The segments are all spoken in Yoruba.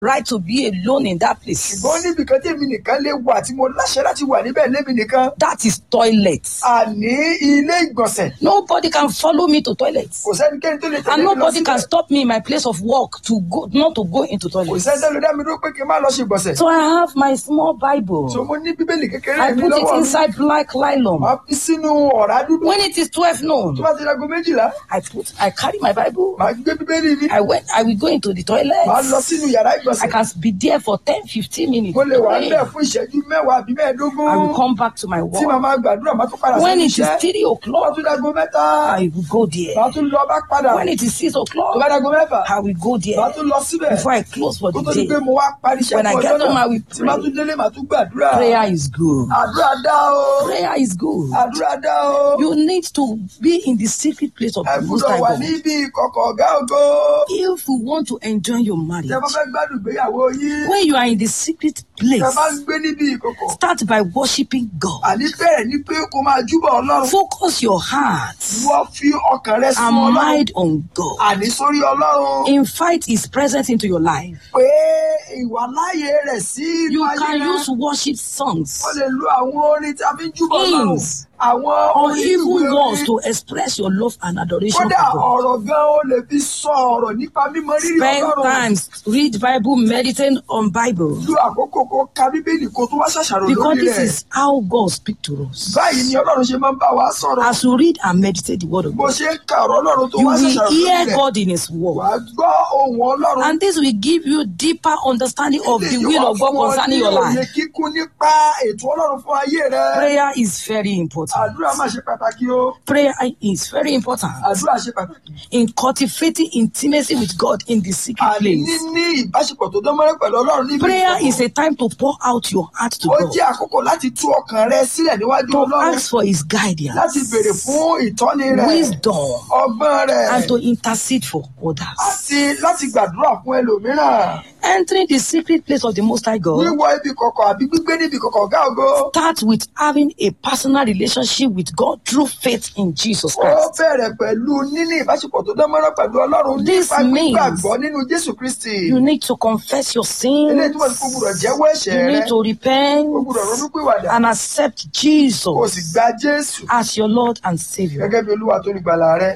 right to be alone in that place. ṣùgbọ́n níbi kan tí èmi nìkan lè wà tí mo láṣẹ láti wà níbẹ̀ lémi nìkan That is toilet. àní ilé ìgbọ̀nsẹ̀ Nobody can follow me to toilet. kò sẹ́nikẹ́ni tó lè tẹ̀lé And mi lọ nobody can síbẹ̀ stop me in my place of work to go not to go into kò toilet. sẹ́ni tó lè dá mi dúró pé kí n má lọ ṣe ìgbọ̀nsẹ̀ So I have my small Bible. so mo ní bíbélì kékeré I mi put it lọ́wọ́ mi inside black nylon. máa fi sínú ọ̀rá dúdú When it is 12 noon, tó bá ti dago méjìlá I put I carry my Bible. màá gbé bíbélì mi I went I will go into the toilet. màá lọ sínú yàrá I ìgbọ̀nsẹ̀ can be there for 10, 15 minutes. mo lè wà praying. níbẹ̀ fún ìṣẹ́jú mẹ́wàá àbí mẹ́ẹ̀ẹ́dógún I will come back to my tí màá work. máa gbàdúrà màá tún padà When sí it is iṣẹ́ 3 tó bá o'clock, tún dago mẹ́ta I will go there. màá tún lọ bá padà When it is 6 tó bá o'clock, dago mẹ́fà I will go màá there tún lọ síbẹ̀ before I close for kó the tó di day. pé mo wá parí iṣẹ́ When I fún get ọjọ́ home, I náà will tí màá pray. tún délé màá tún gbàdúrà Prayer is good. àdúrà dá o Prayer is good. àdúrà dá o You need to be in the secret place of ẹ the Most gbúdọ̀ High wà God. níbi ìkọ̀kọ̀ ọ̀gá ògo If you want to enjoy your marriage, tẹ bá fẹ́ gbádùn ìgbéyàwó yín when you are in the secret tẹ place, bá ń gbé níbi ìkọ̀kọ̀ start by worshiping God. àní bẹ̀rẹ̀ ní pé kó máa júbọ̀ ọlọ́run Focus your heart wọ́n fi ọkàn rẹ and sún ọlọ́run mind on God. àní sórí ọlọ́run Invite His presence into your life. pé ìwà láàyè rẹ̀ sí inú You ayé can rẹ use worship songs wọ́n lè lo àwọn orin tí a fi ń júbọ̀ ọlọ́run Hymns. àwọn or orin even ìwé words orin to express your love and adoration kódà for God. ọ̀rọ̀ gan ó lè fi sọ ọ̀rọ̀ nípa mímọ rírì Spend ọlọ́run time, read Bible, meditate on Bible. lu àkókò kó ka bíbélì kó tó wá ṣàṣàrò Because lórí this rẹ̀ is how God speaks to us. báyìí ni ọlọ́run ṣe máa ń bá wa sọ̀rọ̀ As you read and meditate the word of bó God, ṣe ń ka ọ̀rọ̀ ọlọ́run tó you wá will ṣàṣàrò lórí hear rẹ̀ God in His wà word. á gbọ́ ohùn ọlọ́run And this will give you deeper understanding of the Eléyìí will wá of God fún ọ concerning ní your òye life. kíkún nípa ètò ọlọ́run fún ayé rẹ Prayer is very important. àdúrà máa ṣe pàtàkì o Prayer is very important àdúrà ṣe pàtàkì in cultivating intimacy with God in the secret àní place. níní ìbáṣepọ̀ tó dán mọ́rẹ́ pẹ̀lú ọlọ́run níbi Prayer ìkọ̀kọ̀. is a time to pour out your heart to ó God, jẹ́ àkókò láti tú ọkàn rẹ sílẹ̀ níwájú to ọlọ́run ask for His láti guidance, béèrè fún ìtọ́ni rẹ̀ wisdom, ọgbọ́n rẹ̀ and to intercede for others. àti láti gbàdúrà fún ẹlòmíràn Entering the secret place of the Most High God wíwọ ibi kọ̀kọ̀ àbí gbígbé níbi kọ̀kọ̀ ọ̀gá ògo start with having a personal relationship with God through faith in Jesus ó Christ. bẹ̀rẹ̀ pẹ̀lú níní ìbáṣepọ̀ tó dán mọ́rẹ́ pẹ̀lú ọlọ́run This nípa means- gbígbàgbọ́ nínú jésù kristi You need to confess your eléyìí túmọ̀ sí sins. kó gbúdọ̀ jẹ́wọ́ ẹ̀ṣẹ̀ You rẹ need to ó repent gbúdọ̀ ronúpìwàdà and accept kó o sì Jesus gba jésù as your Lord and Savior. gẹ́gẹ́ bí olúwa tó ní gbàlà rẹ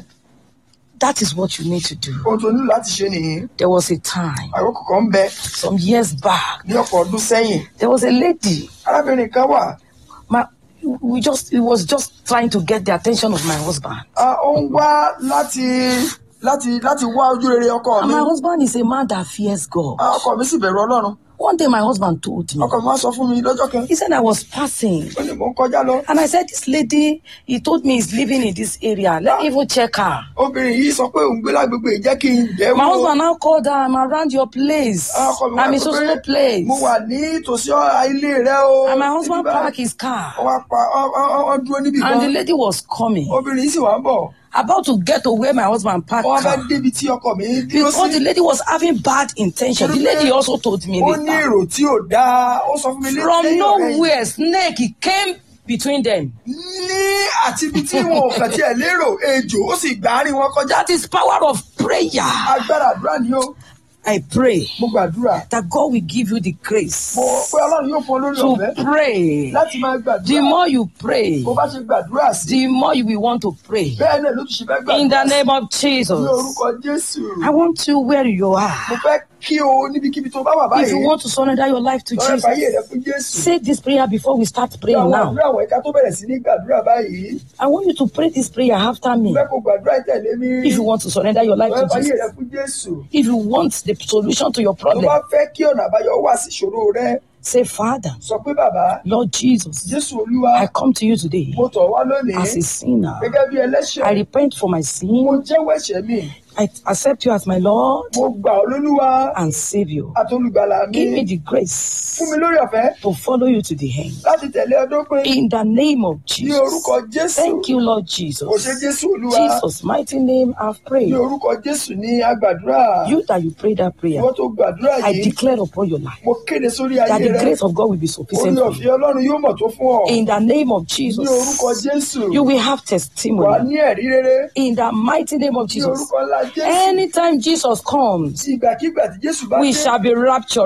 That is what you need to do. ohun tó nílò láti ṣe nìyí There was a time, àkókò kan ń bẹ some years back, ní ọ̀pọ̀ ọdún sẹ́yìn there was a lady. arábìnrin kan wà My, we just, it was just trying to get the attention of my husband. ah, ó ń wá láti láti láti wá ojú rere ọkọ And mi my husband is a man that fears God. Ah, ọkọ mi sì bẹ̀rù ọlọ́run One day my husband told me, ọkọ mi wá sọ fún mi lọ́jọ́ kan he said I was passing. ó ní mò ń kọjá lọ And I said, this lady, he told me he's living in this area. Let me even check her. obìnrin yìí sọ pé òun gbé lágbègbè yìí, jẹ́ kí n bẹ̀ My wò husband now called her, I'm around your place. Ah, ọkọ mi wá I'm in sọ so pé so place. mo wà ní tòsí ọ- ilé rẹ o And my husband Ibi báyìí. parked his car. ó wá pa ọ- ọ- ọ- ọ dúró níbì And the kan lady was coming, obìnrin yìí sì wá ń bọ̀ about to get to where my husband parked wọ́n fẹ́ car. débi tí ọkọ mi dúró Because the sí lady was having bad intention. The lady also told me ó ní later. èrò tí ò dáa ó sọ fún mi From lẹ́yìn ọ̀rẹ́ yìí. nowhere, snake he came between them. ní àti ibi tí wọn ò kàn tiẹ̀ lérò ejò ó sì gbà àárín wọn kọjá That is power of prayer. agbára àdúrà ni ó I pray mo gbàdúrà that God will give you the grace mo pé ọlọ́run yóò fún ọ lórí to ọ̀fẹ́ pray. láti máa The gbàdúrà more you pray, bó bá ṣe gbàdúrà sí the more you will want to pray. bẹ́ẹ̀ náà ló tún ṣe fẹ́ In the gbàdúrà sí name of ní Jesus. orúkọ jésù I want you where you mo are. fẹ́ kí o níbikíbi tó bá wà If you báyìí want to surrender your life to lọ́rẹ́ Jesus, fàyè rẹ fún jésù say this prayer before we start Bí praying àwọn now. àdúrà àwọn ẹ̀ka tó bẹ̀rẹ̀ sí ní gbàdúrà báyìí I want you to pray this prayer after me. mo fẹ́ kó gbàdúrà ìtẹ̀lé mi If you want to surrender your life lọ́rẹ́ to fàyè Jesus, rẹ fún jésù if you want the solution to your tó bá problem, fẹ́ kí ọ̀nà àbáyọ wà sí ìṣòro rẹ say, Father, sọ pé bàbá Lord Jesus, jésù olúwa I come to you today mo tọ̀ wá lónìí as a sinner. gẹ́gẹ́ bí ẹlẹ́ṣẹ̀ I repent for my mo sin. jẹ́wọ́ ẹ̀ṣẹ̀ mi I accept you as my Lord mo gbà ọ́ lólúwa and Savior. àtolùgbàlà mi Give me the grace fún mi lórí ọ̀fẹ́ to follow you to the end. láti tẹ̀lé ọdún pé In the name of ní Jesus. orúkọ jésù Thank you, Lord kò ṣe Jesus. jésù olúwa Jesus' mighty name I've ní prayed. orúkọ jésù ní agbàdúrà You that you prayed that prayer, ìwọ́n tó gbàdúrà I yìí declare upon your life mo kéde sórí that ayé the rẹ grace of God will be orí sufficient for ọ̀fẹ́ you. ọlọ́run yóò mọ̀ tó fún ọ In the name of ní orúkọ Jesus, jésù you will have wà testimony. ní ẹ̀rí rere In the mighty name of ní Jesus, orúkọ ńlá jésù Anytime Jesus comes, sí ìgbàkigbà tí jésù bá we dé shall be raptured.